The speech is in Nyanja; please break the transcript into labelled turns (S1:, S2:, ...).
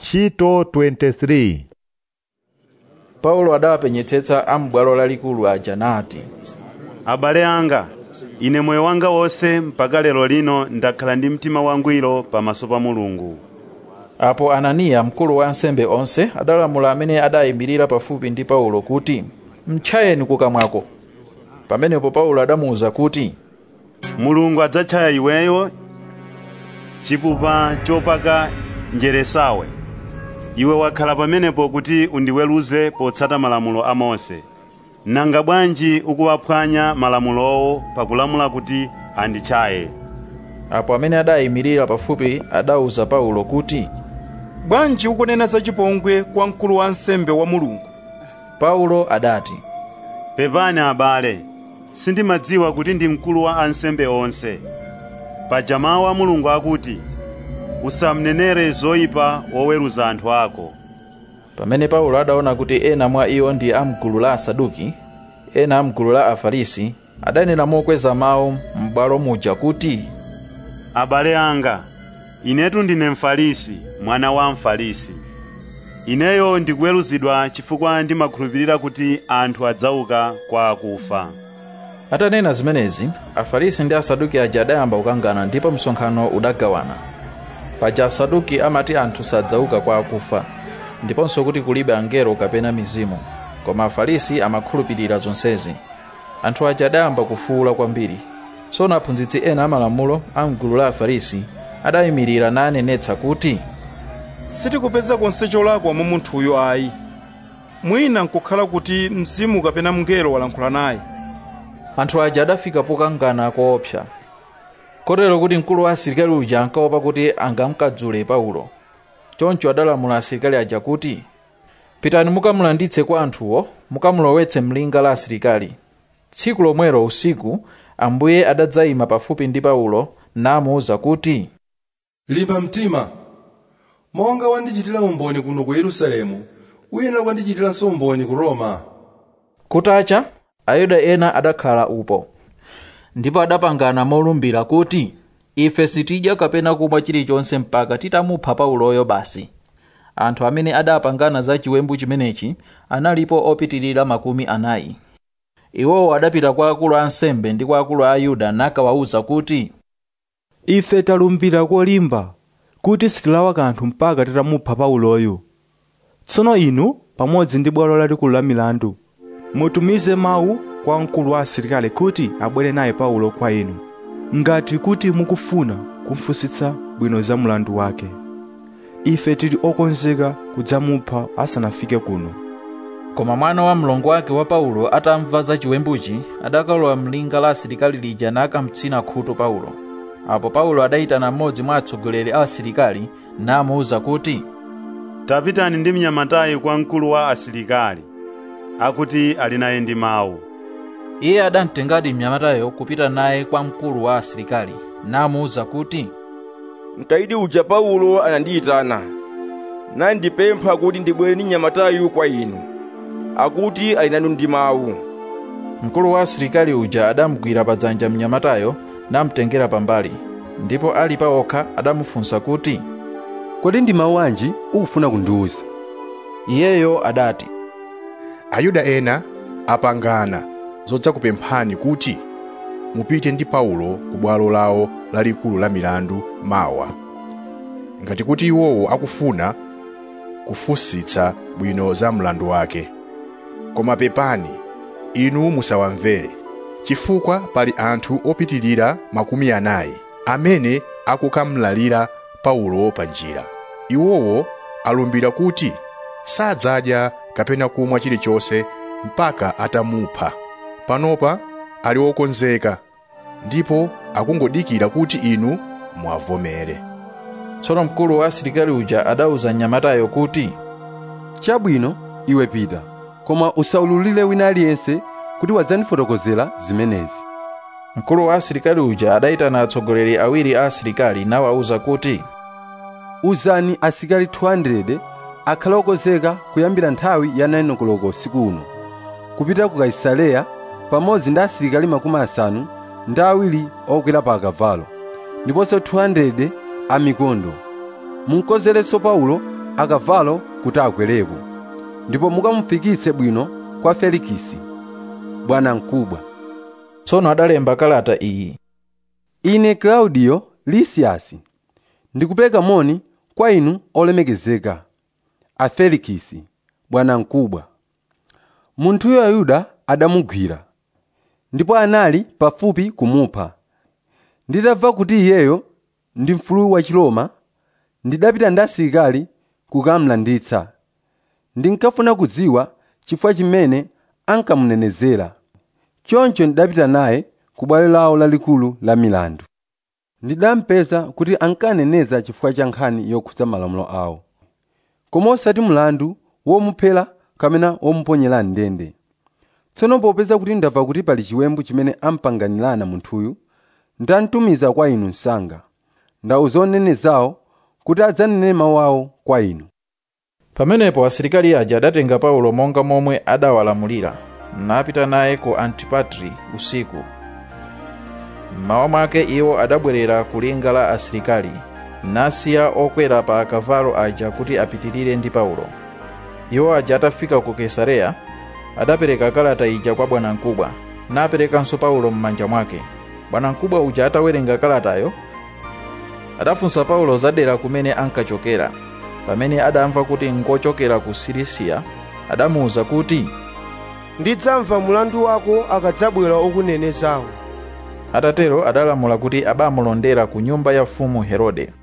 S1: ntchito 23
S2: paulo adawapenyetsetsa a m'bwalo lalikulu aja nati
S3: abale anga ine moyo wanga wonse mpaka lero lino ndakhala ndi mtima wangwiro pamaso pa mulungu
S2: apo ananiya mkulu wa ansembe onse adalamula amene adayimirira pafupi ndi paulo kuti mtchayeni kukamwako pamenepo paulo adamuwuza kuti
S3: mulungu adzatchaya iweyo chipupa chopaka njeresawe iwe wakhala pamenepo kuti undiweruze potsata malamulo a mose nanga bwanji ukuwaphwanya malamulowo pakulamula kuti anditchaye
S2: apo amene adayimirira pafupi adawuza paulo kuti
S4: bwanji ukunena za chipongwe kwa mkulu wa ansembe wa mulungu
S2: paulo adati
S3: pepani abale sindimadziwa kuti ndi mkulu wa ansembe onse paja mawu a mulungu akuti usamnenere zoyipa woweruza anthu ako
S2: pamene paulo adaona kuti ena mwa iwo ndi amgulu la asaduki ena amgulu la afarisi adanena mokweza mawu m'bwalo muja kuti
S3: abale anga inetu ndine mfarisi mwana wa mfarisi ineyo ndikuweruzidwa chifukwa ndimakhulupirira kuti anthu adzauka kwa akufa
S2: atanena zimenezi afarisi ndi asaduki aja adayamba kukangana ndipo msonkhano udagawana paja asaduki amati anthu sadzauka kwa akufa ndiponso kuti kulibe angelo kapena mizimu koma afarisi amakhulupirira zonsezi anthu aja adayamba kufuwula kwambiri tsono aphunzitsi ena amalamulo a mgulu la afarisi adayimirira nanenetsa kuti
S4: sitikupeza konse cholakwa mwa munthuyo ayi mwina nkukhala kuti mzimu kapena mngelo walankhula naye
S2: anthu aja adafika pokangana koopsa kotero kuti mkulu wa asilikali uja ankaopa kuti angamkadzule paulo choncho adalamula asilikali aja kuti pitani mukamulanditse kwa anthuwo mukamulowetse mlinga la asilikali tsiku lomwelo usiku ambuye adadzayima pafupi ndi paulo namuwuza kuti
S5: limba mtima monga wandichitira umboni kuno ku yerusalemu uyenera kwandichitiranso umboni ku roma
S2: kutacha ayuda ena adakhala upo ndipo adapangana molumbira kuti ife sitidya kapena kumwa chilichonse mpaka titamupha pauloyo basi anthu amene adapangana za chiwembu chimenechi analipo opitirira makumi anayi iwowo adapita kwa akulu a ansembe ndi kwa akulu a ayuda nakawawuza kuti
S6: ife talumbira kolimba kuti sitilawa kanthu mpaka titamupha pauloyo tsono inu pamodzi ndi bwalo lalikulu la milandu mutumize mawu kwa mkulu wa asilikali kuti abwere naye paulo kwa inu ngati kuti mukufuna kumfunsitsa bwino za mlandu wake ife tili okonzeka kudzamupha asanafike kuno
S2: koma mwana wa mlongo wake wa paulo atamva za chiwembuchi adakalowa mlinga la asilikali lija nakamtsina khutu paulo apo paulo adayitana mmodzi mwa atsogoleri a asilikali namuwuza kuti
S3: tapitani ndi mnyamatayi kwa mkulu wa asilikali akuti ali naye ndi mawu
S2: iye adamtengadi mnyamatayo kupita naye kwa mkulu wa asilikali namuwuza kuti
S7: mkaidi uja paulo anandiyitana nandipempha kuti ndibwere ndi mnyamatayu kwa inu akuti ali nanu ndi mawu
S2: mkulu wa asilikali uja adamugwira padzanja mnyamatayo namtengera pambali ndipo ali pa okha adamufunsa kuti
S8: kodi ndi mawu anji ukufuna kundiwuza
S2: iyeyo adati
S9: ayuda ena apangana zodzakupemphani kuti mupite ndi paulo ku bwalo lawo lalikulu la milandu mawa ngati kuti iwowo akufuna kufunsitsa bwino za mlandu wake koma pepani inu musawamvere chifukwa pali anthu opitirira makumi anayi amene akukamlalira paulo pa njira iwowo alumbira kuti sadzadya kapena kumwa chilichonse mpaka atamupha panopa ali wokonzeka ndipo akungodikira kuti inu mwavomere
S2: tsono mkulu wa asilikali uja adawuza mnyamatayo kuti
S8: chabwino iwe pita koma usaululire wina aliyense kuti wadzandifotokozera zimenezi
S2: mkulu wa asilikali uja adayitana atsogoleri awiri a asilikali nawawuza kuti
S8: uzani asilikali 200 akhale okonzeka kuyambira nthawi ya 9 koloko usiku uno kupita ku kaisareya pamodzi ndi asilikali makumi asanu ndi awiri okwera pa akavalo ndiponso 200 amikondo munkozerenso paulo akavalo kuti akwerepo ndipo mukamufikitse bwino kwa felikisi bwana mkubwa
S2: tsono adalemba kalata iyi
S8: ine klaudiyo lisiyasi ndikupereka moni kwa inu olemekezeka a felikisi bwana mkubwa munthuyo ayuda adamugwira ndipo anali pafupi kumupha nditamva kuti iyeyo ndi mfulu wa chiloma ndidapita ndi asilikali kukamlanditsa ndinkafuna kudziwa chifukwa chimene ankamunenezera choncho ndidapita naye ku bwalo lawo lalikulu la milandu ndidampeza kuti ankaneneza chifukwa cha nkhani yokhudza malamulo awo koma osati mlandu womuphera kapena womuponyera ndende tsono popeza kuti ndamva kuti pali chiwembu chimene ampanganirana munthuyu ndamtumiza kwa inu msanga ndauza onenezawo kuti adzanene mawu awo kwa inu
S2: pamenepo asilikali aja adatenga paulo monga momwe adawalamulira napita naye ku antipatri usiku mmawa mwake iwo adabwerera ku linga la asilikali nasiya okwera pa akavalo aja kuti apitirire ndi paulo iwo aja atafika ku kesareya adapereka kalata ija kwa bwanamkubwa naperekanso paulo m'manja mwake bwanamkubwa uja atawerenga kalatayo adafunsa paulo zadera kumene ankachokera pamene adamva kuti ngochokera ku silisiya adamuwuza kuti
S10: ndidzamva mulandu wako akadzabwera okunenezawo
S2: atatero adalamula kuti abamulondera ku nyumba ya mfumu herode